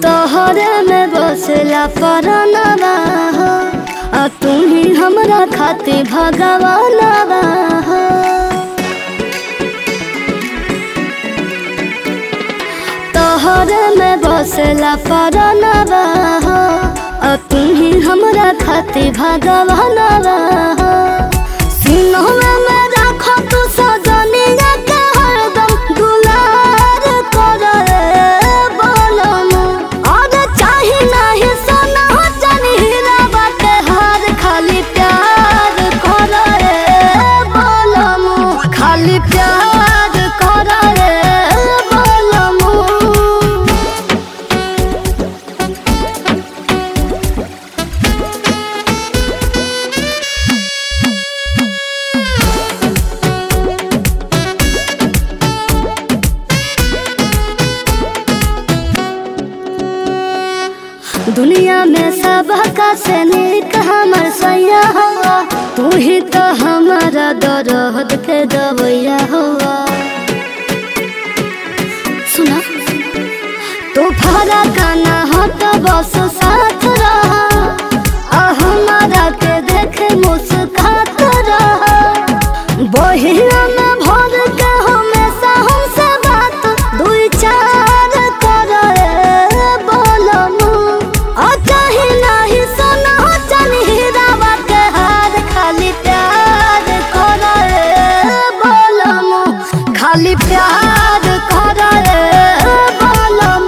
तोहरे में बसला परनवा हो आ तू ही हमरा खातिर भगवानवा हो तोहरे में बसला परनवा हो आ तू ही हमरा खातिर भगवानवा हो सिनहवा में राखो तू सजनिया के हरदम दुलार करे बोलम और चाही नाही सोना चाही हीरा बाटे हार खाली प्यार करे बोलम खाली प्यार करे बोलम दुनिया में सब का से निक हमर सैया हुआ तू ही तो हमारा दर्द के दवैया हुआ सुना तो फरा काना हो तो बस साथ रहा आ हमारा के देखे मुस्कात रहा बहिया में भर के हमेशा हमसे बात दुई चार करे बोलम आ चाही नाही सोना हो चाही हीरा बाटे हार खाली प्यार करे बोलम खाली प्यार करे बोलम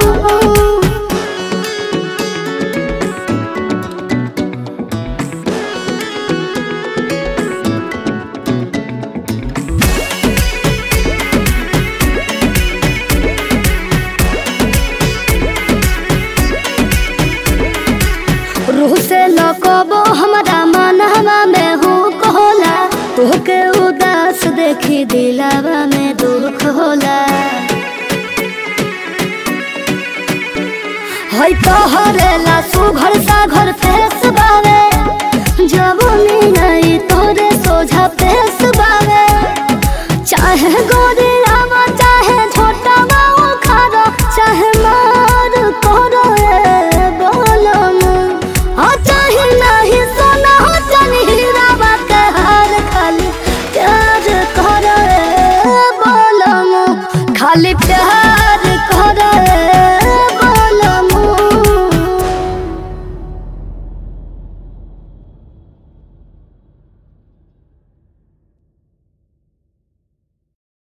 रूह से लकबो हमरा मनहवा में हुक होला तोहके उदास देखी दिलावा में दुख होला है तोहरे ला सुघर सा घर फेस बावे जवनी नहीं तोरे सोझा पेस बावे चाहे गोरी